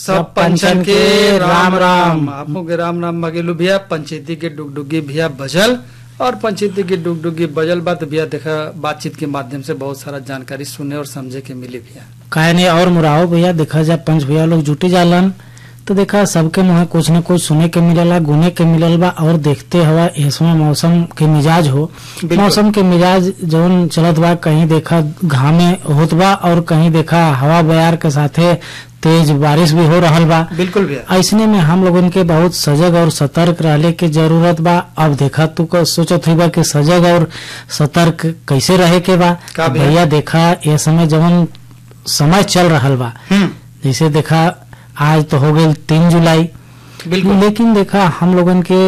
सब पंचन के राम राम आपो के राम राम मगेलू भैया पंचायती के डुगडुगी भैया बजल और पंचायती के डुगडुगी बजल बात भैया देखा बातचीत के माध्यम से बहुत सारा जानकारी सुने और समझे के मिली भैया काहे नहीं और मुराओ भैया देखा जाए पंच भैया लोग जुटी जालन तो देखा सबके मुँह कुछ न कुछ सुने के मिलेला गुने के मिलल बा और देखते हवा इसमें मौसम के मिजाज हो बिल्कुल। मौसम के मिजाज जौन चलत बा कहीं देखा घामे होत बा और कहीं देखा हवा बयार के साथे तेज बारिश भी हो रहल बा बिल्कुल भैया ऐसने में हम लोगन के बहुत सजग और सतर्क रहले के जरूरत बा अब देखा तू का सोचत हुई बा कि सजग और सतर्क कैसे रहे के बा का भैया? भैया देखा ये समय जवन समय चल रहल बा हम्म जैसे देखा आज तो हो गई तीन जुलाई बिल्कुल लेकिन देखा हम लोगन के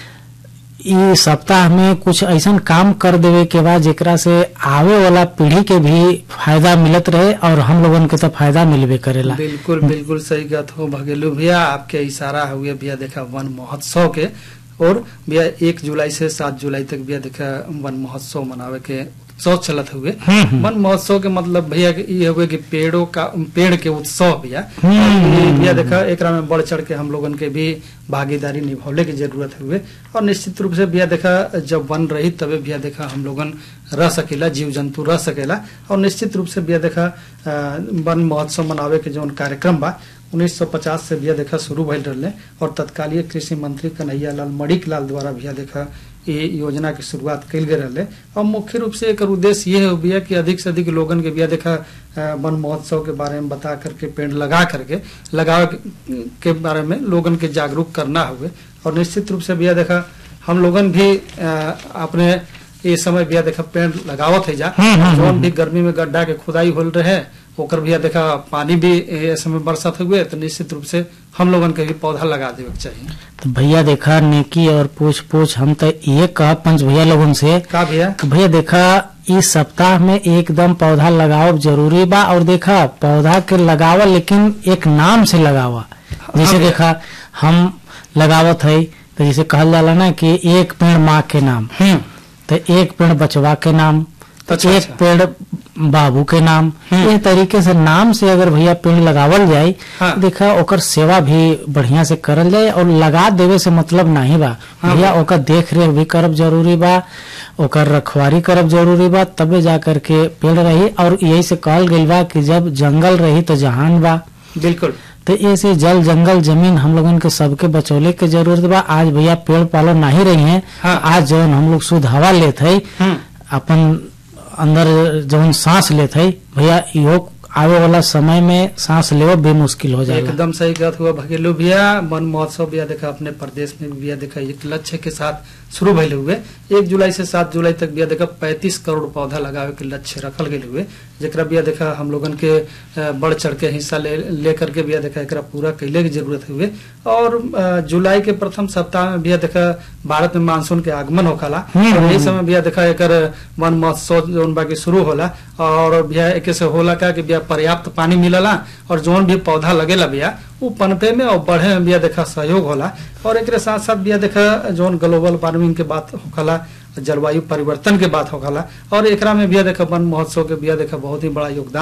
ई सप्ताह में कुछ ऐसा काम कर देवे के बाद जेकरा से आवे वाला पीढ़ी के भी फायदा मिलत रहे और हम लोगन के तो फायदा मिलबे करेला बिल्कुल बिल्कुल सही बात हो भगेलू भैया आपके इशारा हुए भैया देखा वन महोत्सव के और भैया एक जुलाई से सात जुलाई तक भैया देखा वन महोत्सव मनावे के उत्सव चलत हुए हम्म, हम्म। वन महोत्सव के मतलब भैया के ये हुए कि पेड़ों का पेड़ के उत्सव भैया हम्म, और ये हम्म, भैया देखा एकरा में बढ़ चढ़ के हम लोगन के भी भागीदारी निभावले की जरूरत हुए और निश्चित रूप से भैया देखा जब वन रही तबे भैया देखा हम लोगन रह सकेला जीव जंतु रह सकेला और निश्चित रूप से भैया देखा अ, वन महोत्सव मनावे के जौन कार्यक्रम बा 1950 से भैया देखा शुरू भइल रहले और तत्कालीय कृषि मंत्री कन्हैया लाल मणिक लाल द्वारा भैया देखा ये योजना की शुरुआत कल गए रहले और मुख्य रूप से एकर उद्देश्य ये है भैया कि अधिक से अधिक लोगन के भैया देखा अ, वन महोत्सव के बारे में बता करके पेड़ लगा करके लगावे के- के बारे में लोगन के जागरूक करना हुए और निश्चित रूप से भैया देखा हम लोगन भी अ, अपने ये समय भैया देखा पेड़ लगावत है जा हम्म, हम्म, जौन भी गर्मी में गड्ढा के खुदाई होल रहे ओकर भैया देखा पानी भी ये समय बरसात हुए तो निश्चित रूप से हम लोगन के भी पौधा लगा देवे के चाहिए तो भैया देखा नेकी और पूछ पूछ हम तो ये कहा पंच भैया लोगन से का भैया कि भैया देखा इस सप्ताह में एकदम पौधा लगाओ जरूरी बा और देखा पौधा के लगावा लेकिन एक नाम से लगावा जैसे भैया। देखा हम लगावत है तो जैसे कहल जाला ना कि एक पेड़ माँ के नाम हम्म तो एक पेड़ बचवा के नाम तो अच्छा, एक अच्छा। पेड़ बाबू के नाम हम्म। ये तरीके से नाम से अगर भैया पेड़ लगावल जाए हाँ। देखा ओकर सेवा भी बढ़िया से करल जाए और लगा देवे से मतलब नहीं बा हाँ। भैया ओकर देख रेख भी करब जरूरी बा ओकर रखवारी करब जरूरी बा तबे जा करके पेड़ रही और यही से कहल गइल बा कि जब जंगल रही तो जहान बा बिल्कुल तो ऐसे जल जंगल जमीन हम लोगन के सबके बचौले के जरूरत बा आज भैया पेड़ पालो नहीं रही है हाँ। आज जौन हम लोग शुद्ध हवा लेत है हम्म अपन अंदर जौन सांस लेत है भैया इहो आवे वाला समय में सांस लेवो बेमुश्किल हो जाएगा एकदम सही बात हुआ भगेलू भैया वन महोत्सव भैया देखा अपने प्रदेश में भी भैया देखा एक लक्ष्य के साथ शुरू भइले हुए एक जुलाई से सात जुलाई तक भैया देखा पैंतीस करोड़ पौधा लगावे के लक्ष्य रखल गए हुए जेकरा भैया देखा हम लोगन के अ, बढ़ चढ़ के हिस्सा ले लेकर के भैया देखा एकरा पूरा कैले की जरूरत हुए और अ, जुलाई के प्रथम सप्ताह में भैया देखा भारत में मानसून के आगमन होखला हम्म, और यही हम्म। समय भैया देखा एकर वन महोत्सव जौन बाकी शुरू होला और भैया एके से होला का कि भैया पर्याप्त पानी मिलला और जौन भी पौधा लगेला भैया वो पनपे में और बढ़े में भैया देखा सहयोग होला और एकरे साथ साथ भैया देखा जौन ग्लोबल वार्मिंग के बात होखला जलवायु परिवर्तन के बात होखला और एकरा में भैया देखा वन महोत्सव के भैया देखा बहुत ही बड़ा योगदान